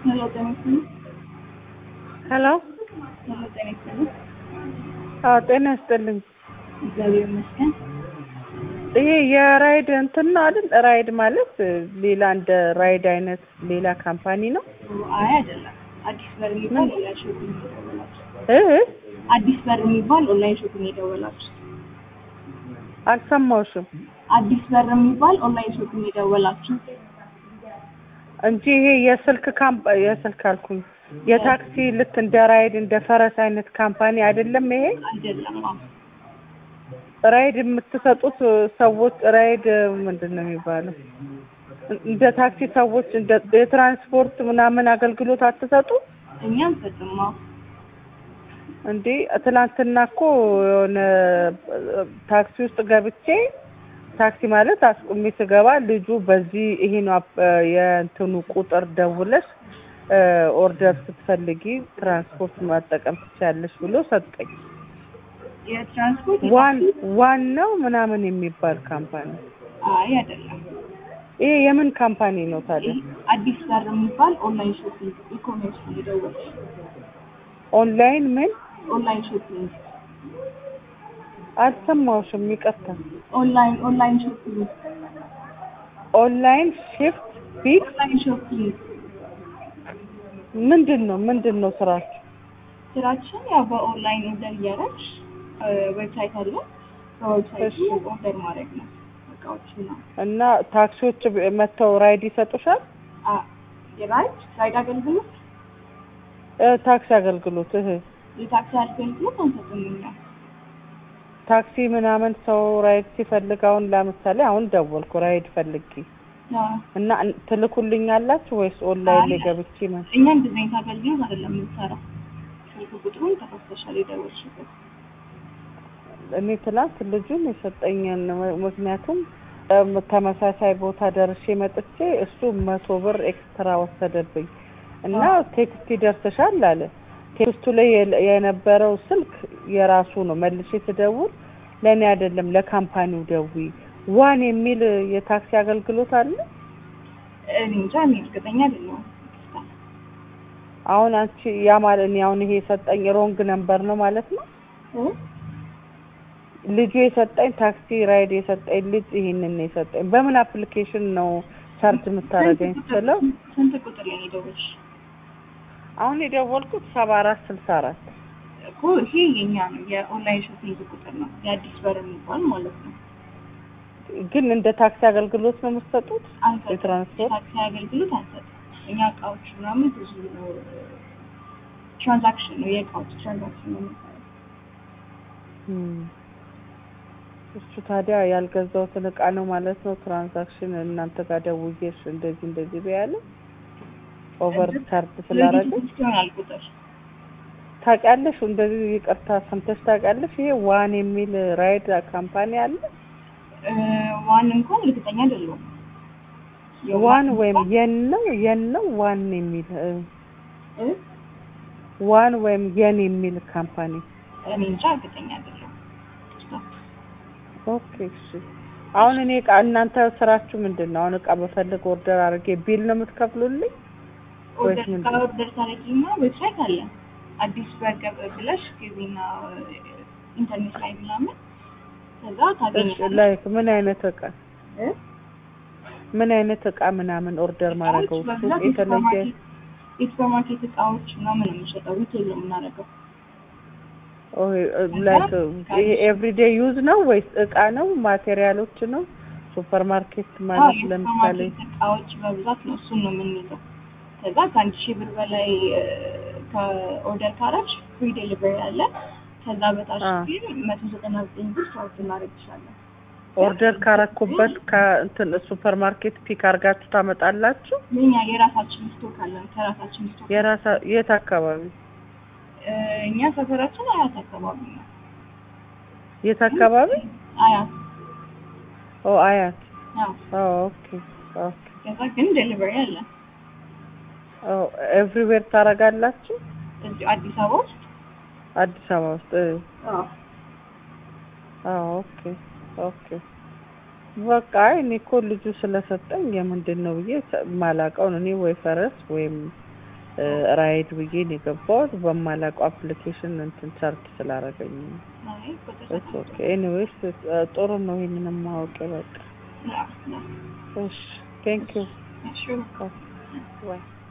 ሄሎ ጤና ይስጥልኝ። ሄሎ ሄሎ ጤና ይስጥልኝ። አዎ ጤና ይስጥልኝ። እግዚአብሔር ይመስገን። ይሄ የራይድ እንትን ነው አይደል? ራይድ ማለት ሌላ እንደ ራይድ አይነት ሌላ ካምፓኒ ነው አይ አይደለም። አዲስ በር የሚባል ኦንላይን ሾፒንግ የደወላችሁ። እ አዲስ በር የሚባል ኦንላይን ሾፒንግ የደወላችሁ። አልሰማሁሽም አዲስ በር የሚባል ኦንላይን ሾፒንግ የደወላችሁ። እንጂ ይሄ የስልክ ካምፓ የስልክ አልኩኝ የታክሲ ልክ እንደ ራይድ እንደ ፈረስ አይነት ካምፓኒ አይደለም ይሄ አይደለም። አዎ ራይድ የምትሰጡት ሰዎች ራይድ ምንድን ነው የሚባለው? እንደ ታክሲ ሰዎች እንደ የትራንስፖርት ምናምን አገልግሎት አትሰጡ እኛ አንሰጥም። አዎ እንዴ? ትናንትና እኮ የሆነ ታክሲ ውስጥ ገብቼ ታክሲ ማለት አስቁሜ ስገባ ልጁ በዚህ ይሄ ነው አፕ- የእንትኑ ቁጥር ደውለሽ ኦርደር ስትፈልጊ ትራንስፖርት መጠቀም ትችያለሽ ብሎ ሰጠኝ። የትራንስፖርት ዋን ዋናው ምናምን የሚባል ካምፓኒ አይ አይደለም። ይሄ የምን ካምፓኒ ነው ታዲያ? ይህ አዲስ በር የሚባል ኦንላይን ሾፒንግ ኢኮሜርስ ነው የደወልሽ። ኦንላይን ምን ኦንላይን ሾፒንግ አልሰማሁሽም፣ ይቅርታ። ኦንላይን ኦንላይን ሾፒንግ ኦንላይን ሺፍት ቢት ኦንላይን ሾፒንግ ምንድን ነው ምንድን ነው ስራችሁ? ስራችን ያው በኦንላይን ኦርደር እያደረግሽ ዌብሳይት አለ። በዌብሳይቱ እሺ። ኦርደር ማድረግ ነው እቃዎችን ነው። እና ታክሲዎች ብ- መጥተው ራይድ ይሰጡሻል? አ- የራይድ ራይድ አገልግሎት እ ታክሲ አገልግሎት እህ የታክሲ አገልግሎት አንሰጥም እኛ። ታክሲ ምናምን ሰው ራይድ ሲፈልግ አሁን ለምሳሌ አሁን ደወልኩ ራይድ ፈልጊ አዎ። እና እን- ትልኩልኛላችሁ ወይስ ኦንላይን ላይ አይ፣ ገብቼ መ- እኛ እንደዚህ አይነት አገልግሎት አይደለም የምንሰራው። ስልክ ቁጥሩን ተከፍተሻል የደወልሽበት። እኔ ትላንት ልጁን የሰጠኝን ም- ምክንያቱም እም፣ ተመሳሳይ ቦታ ደርሼ መጥቼ እሱ መቶ ብር ኤክስትራ ወሰደብኝ እና ቴክስት ይደርስሻል አለ። ቴክስቱ ላይ የለ- የነበረው ስልክ የራሱ ነው። መልሼ ስደውል ለእኔ አይደለም ለካምፓኒው ደዊ ዋን የሚል የታክሲ አገልግሎት አለ። እኔ እንጃ እኔ እርግጠኛ አይደለሁም። አሁን አንቺ ያ ማለት እኔ አሁን ይሄ የሰጠኝ ሮንግ ነምበር ነው ማለት ነው። እ? ልጁ የሰጠኝ ታክሲ ራይድ የሰጠኝ ልጅ ይሄንን ነው የሰጠኝ። በምን አፕሊኬሽን ነው ቻርጅ የምታደርገኝ ስንት ስለው ቁጥር- ስንት ቁጥር ላይ ነው የደወልሽ? አሁን የደወልኩት ሰባ አራት ስልሳ አራት እኮ ይሄ የኛ ነው የኦንላይን ሾፒንግ ቁጥር ነው የአዲስ በር የሚባል ማለት ነው። ግን እንደ ታክሲ አገልግሎት ነው የምትሰጡት? አንሰጥም። የትራንስፖርት የታክሲ አገልግሎት አንሰጥም። እኛ እቃዎች ምናምን ብዙ ነው ትራንዛክሽን ነው የእቃዎች ትራንዛክሽን ነው የምንሰራው። እም። እሱ ታዲያ ያልገዛሁትን እቃ ነው ማለት ነው ትራንዛክሽን እናንተ ጋር ደውዬሽ እንደዚህ እንደዚህ በያለ ኦቨር ቻርጅ ስላደረገ ድርጅት ይሆናል ቁጥር ታውቂያለሽ? እንደዚህ ይቅርታ ሰምተሽ ታውቂያለሽ? ይሄ ዋን የሚል ራይድ ካምፓኒ አለ። እ፣ ዋን እንኳን እርግጠኛ አይደለሁም። ዋን ወይም የን ነው የን ነው ዋን የሚል እ፣ እ? ዋን ወይም የን የሚል ካምፓኒ እኔ እንጃ እርግጠኛ አይደለሁም። ኦኬ እሺ። አሁን እኔ እቃ እናንተ ስራችሁ ምንድን ነው? አሁን እቃ በፈልግ ኦርደር አድርጌ ቢል ነው የምትከፍሉልኝ? ወይስ ኦርደር ምንድን ነው? ከኦርደር ታደርጊና ዌብሳይት አለ አዲስ በርገር ብለሽ ጊዜና ኢንተርኔት ላይ ምናምን ከዛ እሺ ታገኛለሽ። ላይክ ምን አይነት እቃ እ? ምን አይነት እቃ ምናምን ኦርደር ማድረገው እቃዎች ሱቅ በብዛት የተለየ የሱፐርማርኬት የሱፐርማርኬት እቃዎች ምናምን ነው የምንሸጠው። ሪቴል ነው የምናደርገው። ላይክ ይሄ ኤቭሪዴይ ዩዝ ነው ወይስ እቃ ነው ማቴሪያሎች ነው? ሱፐር ማርኬት አዎ ማለት ለምሳሌ የሱፐርማርኬት እቃዎች በብዛት ነው እሱን ነው የምንይዘው። ከዛ ከአንድ ሺህ ብር በላይ እ፣ ከኦርደር ካረግሽ ፍሪ ዴሊቨሪ አለ። ከዛ በታች አ። ግን መቶ ዘጠና ዘጠኝ ብር ቻርጅ እናደርግሻለን። ኦርደር ካረኩበት ከእንትን ሱፐር ማርኬት ፒክ አርጋችሁ ታመጣላችሁ? የኛ የራሳችን ስቶክ አለን። ከራሳችን ስቶክ የራሳ የት አካባቢ እ፣ እኛ ሰፈራችን አያት አካባቢ ነው። የት አካባቢ? አያት ኦ አያት። አዎ። ኦ ኦኬ ኦኬ። ከዛ ግን ዴሊቨሪ አለ ኦ ኤቭሪዌር ታረጋላችሁ? እዚሁ አዲስ አበባ ውስጥ። አዲስ አበባ ውስጥ እ አዎ አዎ ኦኬ ኦኬ በቃ አይ እኔ እኮ ልጁ ስለሰጠኝ የምንድን ነው ብዬ ሰ- ማላውቀውን እኔ ወይ ፈረስ ወይም እ ራይድ ብዬ ነው የገባሁት በማላውቀው አፕሊኬሽን እንትን ቻርጅ ስላደረገኝ ነው። አይ ቁጥር ኢትስ ኦኬ ኤኒዌይስ ጥሩ ነው ይሄንን ማወቅ በቃ ያ ያ እሺ ቴንክ ዩ እሺ ባይ